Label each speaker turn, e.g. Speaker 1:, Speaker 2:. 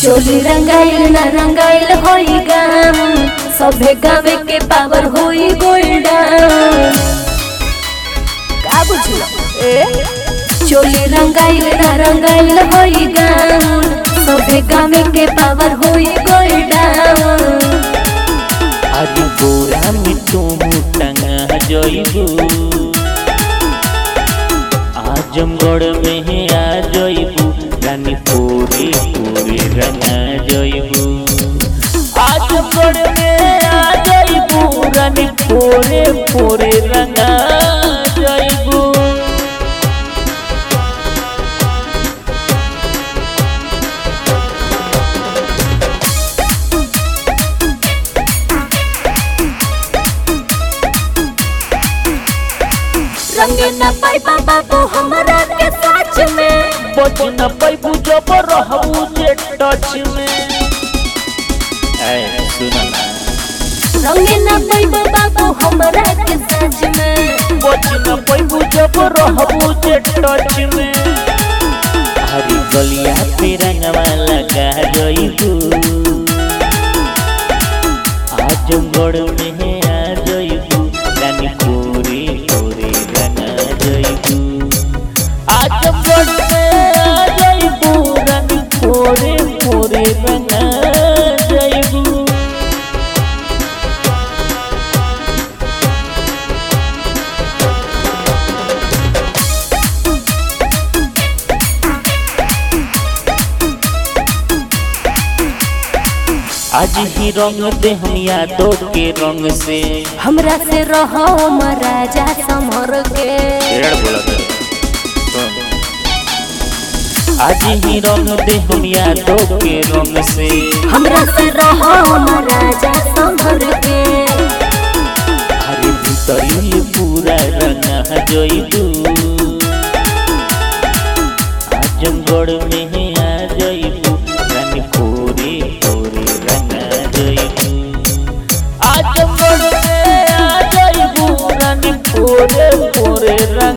Speaker 1: चोली रंगाइल ना रंगाइल होई गाम सभे गावे के पावर होई गोल्डन का बुझलो ए चोली रंगाइल ना रंगाइल होई गाम सभे गावे के पावर होई गोल्डन
Speaker 2: आज गोरा में तुम टंगा जइबू आजमगढ़ में है आ जइबू रानी पूरी पूरी रंगा जइबू आजमगढ़ में आ जइबू रानी पूरे पूरे रंगा जइबू
Speaker 1: रंगे न पाई बाबू हमरा के साथ में
Speaker 2: बच न पैबू जब रहबू जे टच में ऐ सुन ना
Speaker 1: रंगे न पाई बाबू हमरा के साथ में
Speaker 2: बच न पैबू जब रहबू जे टच में हरी गलिया पे रंगवा लगा जइबू आजमगढ़ में है आ जइबू रानी पूरी पूरी रंगा जइबू आजमगढ़ में आ जइबू रानी पूरी पूरी रंगा जइबू आज ही रंग दे हम यादों के रंग से
Speaker 1: हमरा से रहो महाराजा समर के
Speaker 2: आज ही रंग दे हम यादों के रंग से
Speaker 1: हमरा से रहो महाराजा समर के
Speaker 2: अरे भीतरी पूरा रंगा जइबू आजमगढ़ में है